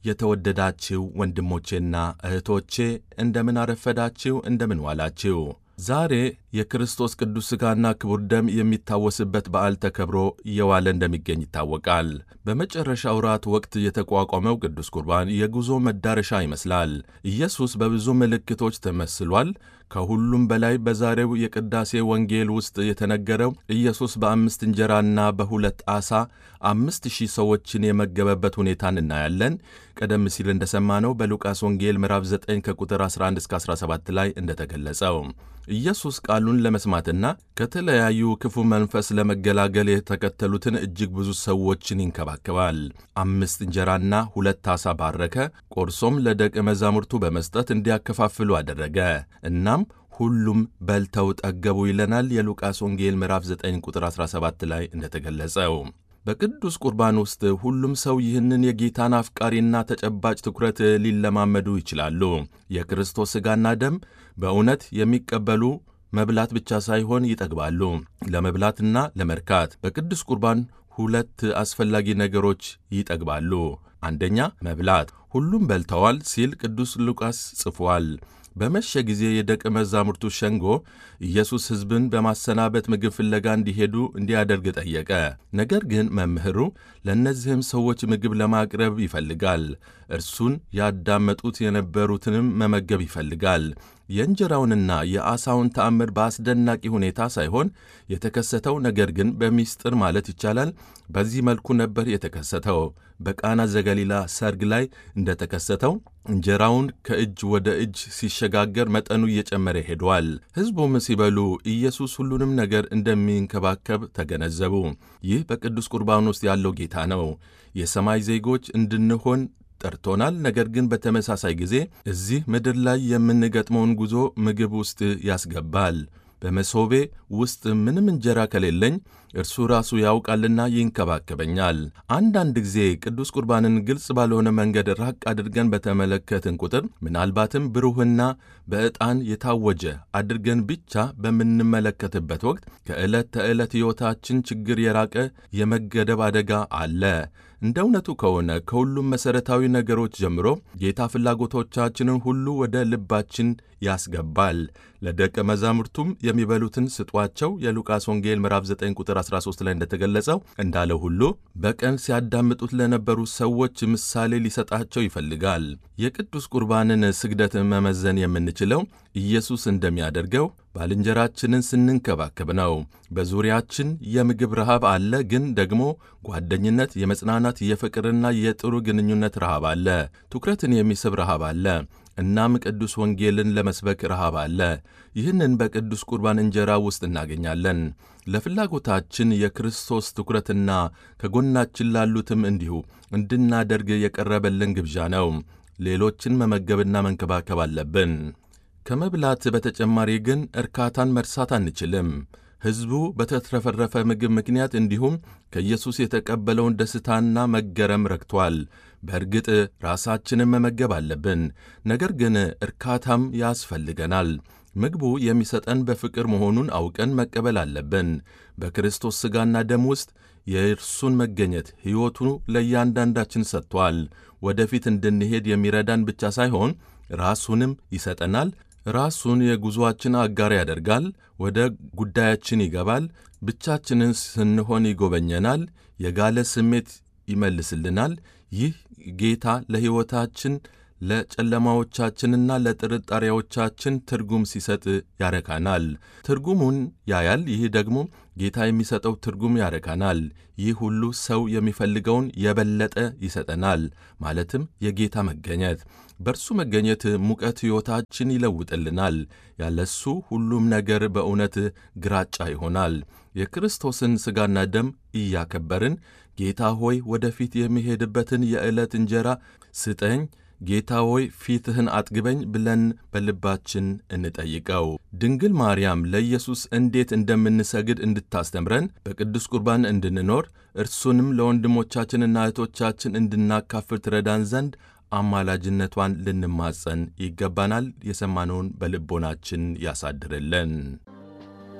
የተወደዳችሁ ወንድሞቼና እህቶቼ እንደምን አረፈዳችሁ? እንደምን ዋላችሁ? ዛሬ የክርስቶስ ቅዱስ ሥጋና ክቡር ደም የሚታወስበት በዓል ተከብሮ እየዋለ እንደሚገኝ ይታወቃል። በመጨረሻ ውራት ወቅት የተቋቋመው ቅዱስ ቁርባን የጉዞ መዳረሻ ይመስላል። ኢየሱስ በብዙ ምልክቶች ተመስሏል። ከሁሉም በላይ በዛሬው የቅዳሴ ወንጌል ውስጥ የተነገረው ኢየሱስ በአምስት እንጀራና በሁለት ዓሣ አምስት ሺህ ሰዎችን የመገበበት ሁኔታን እናያለን። ቀደም ሲል እንደሰማነው በሉቃስ ወንጌል ምዕራፍ 9 ከቁጥር 11 እስከ 17 ላይ እንደተገለጸው ኢየሱስ ቃሉን ለመስማትና ከተለያዩ ክፉ መንፈስ ለመገላገል የተከተሉትን እጅግ ብዙ ሰዎችን ይንከባከባል። አምስት እንጀራና ሁለት ዓሣ ባረከ፣ ቆርሶም ለደቀ መዛሙርቱ በመስጠት እንዲያከፋፍሉ አደረገ። እናም ሁሉም በልተው ጠገቡ ይለናል የሉቃስ ወንጌል ምዕራፍ 9 ቁጥር 17 ላይ እንደተገለጸው። በቅዱስ ቁርባን ውስጥ ሁሉም ሰው ይህንን የጌታን አፍቃሪና ተጨባጭ ትኩረት ሊለማመዱ ይችላሉ። የክርስቶስ ሥጋና ደም በእውነት የሚቀበሉ መብላት ብቻ ሳይሆን ይጠግባሉ። ለመብላትና ለመርካት በቅዱስ ቁርባን ሁለት አስፈላጊ ነገሮች ይጠግባሉ። አንደኛ መብላት፣ ሁሉም በልተዋል ሲል ቅዱስ ሉቃስ ጽፏል። በመሸ ጊዜ የደቀ መዛሙርቱ ሸንጎ ኢየሱስ ሕዝብን በማሰናበት ምግብ ፍለጋ እንዲሄዱ እንዲያደርግ ጠየቀ። ነገር ግን መምህሩ ለእነዚህም ሰዎች ምግብ ለማቅረብ ይፈልጋል። እርሱን ያዳመጡት የነበሩትንም መመገብ ይፈልጋል። የእንጀራውንና የዓሣውን ተአምር በአስደናቂ ሁኔታ ሳይሆን የተከሰተው ነገር ግን በሚስጥር ማለት ይቻላል በዚህ መልኩ ነበር የተከሰተው። በቃና ዘገሊላ ሰርግ ላይ እንደተከሰተው እንጀራውን ከእጅ ወደ እጅ ሲሸጋገር መጠኑ እየጨመረ ሄዷል። ሕዝቡም ሲበሉ ኢየሱስ ሁሉንም ነገር እንደሚንከባከብ ተገነዘቡ። ይህ በቅዱስ ቁርባን ውስጥ ያለው ጌታ ነው። የሰማይ ዜጎች እንድንሆን ጠርቶናል። ነገር ግን በተመሳሳይ ጊዜ እዚህ ምድር ላይ የምንገጥመውን ጉዞ ምግብ ውስጥ ያስገባል። በመሶቤ ውስጥ ምንም እንጀራ ከሌለኝ እርሱ ራሱ ያውቃልና ይንከባከበኛል። አንዳንድ ጊዜ ቅዱስ ቁርባንን ግልጽ ባልሆነ መንገድ ራቅ አድርገን በተመለከትን ቁጥር ምናልባትም ብሩህና በዕጣን የታወጀ አድርገን ብቻ በምንመለከትበት ወቅት ከዕለት ተዕለት ሕይወታችን ችግር የራቀ የመገደብ አደጋ አለ። እንደ እውነቱ ከሆነ ከሁሉም መሠረታዊ ነገሮች ጀምሮ ጌታ ፍላጎቶቻችንን ሁሉ ወደ ልባችን ያስገባል። ለደቀ መዛሙርቱም የሚበሉትን ስጧቸው የሉቃስ ወንጌል ምዕራፍ 9 ቁጥር 13 ላይ እንደተገለጸው እንዳለው ሁሉ በቀን ሲያዳምጡት ለነበሩ ሰዎች ምሳሌ ሊሰጣቸው ይፈልጋል። የቅዱስ ቁርባንን ስግደት መመዘን የምንችለው ኢየሱስ እንደሚያደርገው ባልንጀራችንን ስንንከባከብ ነው። በዙሪያችን የምግብ ረሃብ አለ፣ ግን ደግሞ ጓደኝነት፣ የመጽናናት፣ የፍቅርና የጥሩ ግንኙነት ረሃብ አለ። ትኩረትን የሚስብ ረሃብ አለ። እናም ቅዱስ ወንጌልን ለመስበክ ረሃብ አለ። ይህንን በቅዱስ ቁርባን እንጀራ ውስጥ እናገኛለን። ለፍላጎታችን የክርስቶስ ትኩረትና ከጎናችን ላሉትም እንዲሁ እንድናደርግ የቀረበልን ግብዣ ነው። ሌሎችን መመገብና መንከባከብ አለብን። ከመብላት በተጨማሪ ግን እርካታን መርሳት አንችልም። ሕዝቡ በተትረፈረፈ ምግብ ምክንያት እንዲሁም ከኢየሱስ የተቀበለውን ደስታና መገረም ረክቷል። በእርግጥ ራሳችንን መመገብ አለብን፣ ነገር ግን እርካታም ያስፈልገናል። ምግቡ የሚሰጠን በፍቅር መሆኑን አውቀን መቀበል አለብን። በክርስቶስ ሥጋና ደም ውስጥ የእርሱን መገኘት ሕይወቱ ለእያንዳንዳችን ሰጥቷል። ወደፊት እንድንሄድ የሚረዳን ብቻ ሳይሆን ራሱንም ይሰጠናል። ራሱን የጉዞአችን አጋር ያደርጋል። ወደ ጉዳያችን ይገባል። ብቻችንን ስንሆን ይጎበኘናል። የጋለ ስሜት ይመልስልናል። ይህ ጌታ ለሕይወታችን ለጨለማዎቻችንና ለጥርጣሬዎቻችን ትርጉም ሲሰጥ ያረካናል። ትርጉሙን ያያል። ይህ ደግሞ ጌታ የሚሰጠው ትርጉም ያረካናል። ይህ ሁሉ ሰው የሚፈልገውን የበለጠ ይሰጠናል፣ ማለትም የጌታ መገኘት። በእርሱ መገኘት ሙቀት ሕይወታችን ይለውጥልናል። ያለሱ ሁሉም ነገር በእውነት ግራጫ ይሆናል። የክርስቶስን ሥጋና ደም እያከበርን ጌታ ሆይ ወደፊት የሚሄድበትን የዕለት እንጀራ ስጠኝ ጌታ ሆይ ፊትህን አጥግበኝ ብለን በልባችን እንጠይቀው። ድንግል ማርያም ለኢየሱስ እንዴት እንደምንሰግድ እንድታስተምረን በቅዱስ ቁርባን እንድንኖር እርሱንም ለወንድሞቻችንና እህቶቻችን እንድናካፍል ትረዳን ዘንድ አማላጅነቷን ልንማጸን ይገባናል። የሰማነውን በልቦናችን ያሳድርልን።